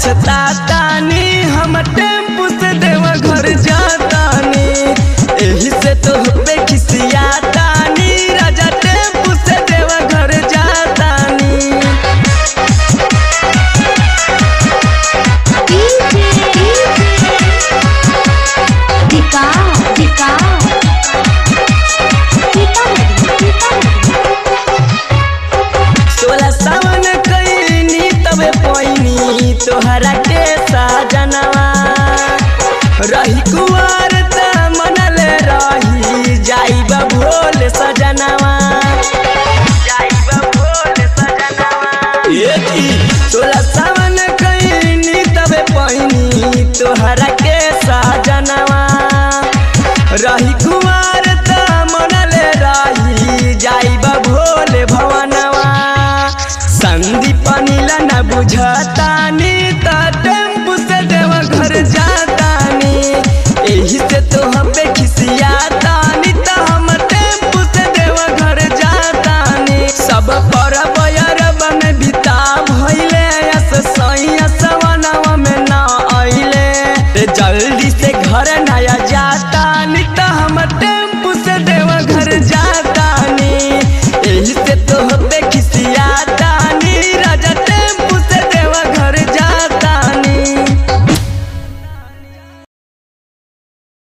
पछतातानी हम टेम्पू से देवा घर जातानी एही से तो पे खिसियातानी राजा टेम्पू से देवा घर जातानी टिका टिका सोलह सावन कैनी तबे पैनी तोहरा के साजनवा रही कुआर त मनले रही जाइब भोल सजनवा जाइब भोल सजनवा ए जी सोलह सावन कैनी तबे पैनी तोहरा के साजनवा रही कुमार त मनले रही जाइब भोले भवनवा संदीप नीला न बुझतानी त टेम्पू से देव घर जातानी एही से तो हम पे खिसियातानी त हम टेम्पू से देव घर जातानी सब पर बयर बन बिता भइले यस सैया सवनवा में ना आइले ते जल्दी से घर नया जातानी त हम टेम्पू से देव घर जातानी एही से तो पे